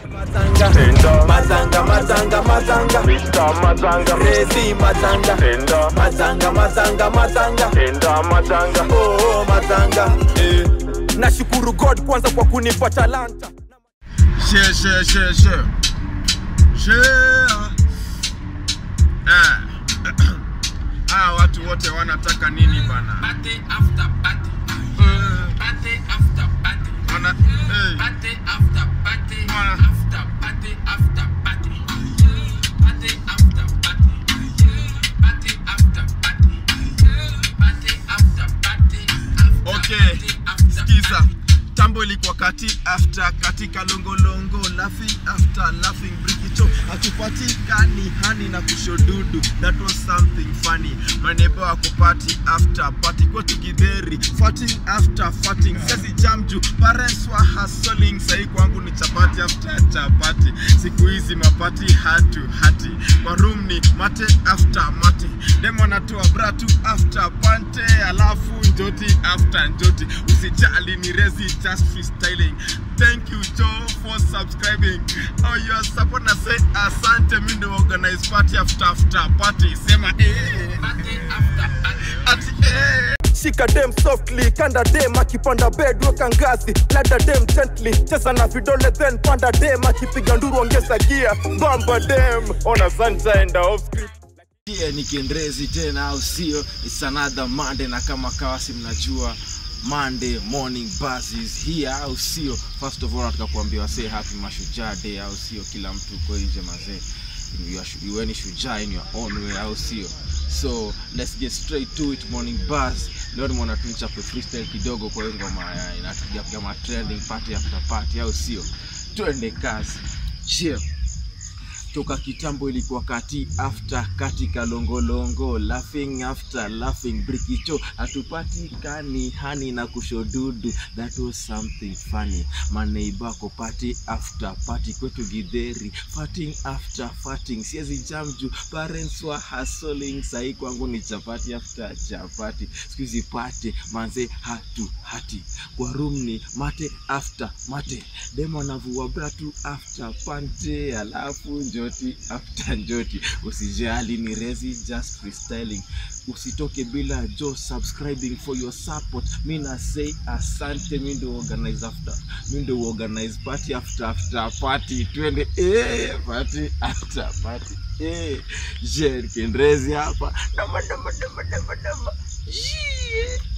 Mazanga, Tenda. mazanga, mazanga, mazanga. Mr. Mazanga Crazy mazanga. Tenda Mazanga, mazanga, mazanga. Tenda Mazanga Oh, oh, mazanga. Eh. Nashukuru God kwanza kwa kunipa talanta. Share, share, share, share. Share. Eh. Ah, watu wote wanataka nini bana? Party after party. Eh, Party after party. wana eh, Party after party. Wanna- After party after party. Party after party. Party after party. Party after party. After Okay, party after skiza. party. Tambo ilikuwa kati after katika longolongo laughing after laughing brikicho hatupatikani hani na kushodudu that was something funny manebo wako party after party kwetu gidheri farting after farting sezi jamju parents wa hustling sahi kwangu ni chapati after chapati siku hizi mapati hatu hati kwa room ni mate after mate demo anatoa bratu after pante alafu njoti after njoti usijali ni rezi just freestyling thank you joe for subscribing oh your support na say asante mi ndo organize party after after party sema eh Party after party. ati eh shika dem softly kanda dem akipanda bed weka ngazi lada dem gently cheza na vidole then panda dem akipiga nduru ongeza gia bamba dem ona sunshine da off script pia ni kiendrezi tena au sio it's another monday na kama kawasi mnajua monday morning buzz is here au sio first of all nataka kuambia wasee happy mashujaa day au sio kila mtu uko nje mazee You are shu- iweni shujaa in your own way au sio so let's get straight to it morning buzz leo nimeona tu nichape freestyle kidogo kwa hiyo ngoma ya- inapiga piga ma trending party after party au sio twende kazi yeah toka kitambo ilikuwa kati after katika longolongo laughing after laughing brikicho hatupatikani hani na kushodudu that was something funny maneibako party after party kwetu gidheri farting after farting siezi jamju parents wa hustling sahii kwangu ni chapati after chapati skuizi pate manze hatu hati kwa room ni mate after mate demo anavua bratu after pante alafu njoti after njoti usijali ni rezi just freestyling usitoke bila jo subscribing for your support mi na say asante mi ndo organize after mi ndo organize party after after party twende eh, party after party eh, je kendrezi hapa namba namba namba namba namba Yeah.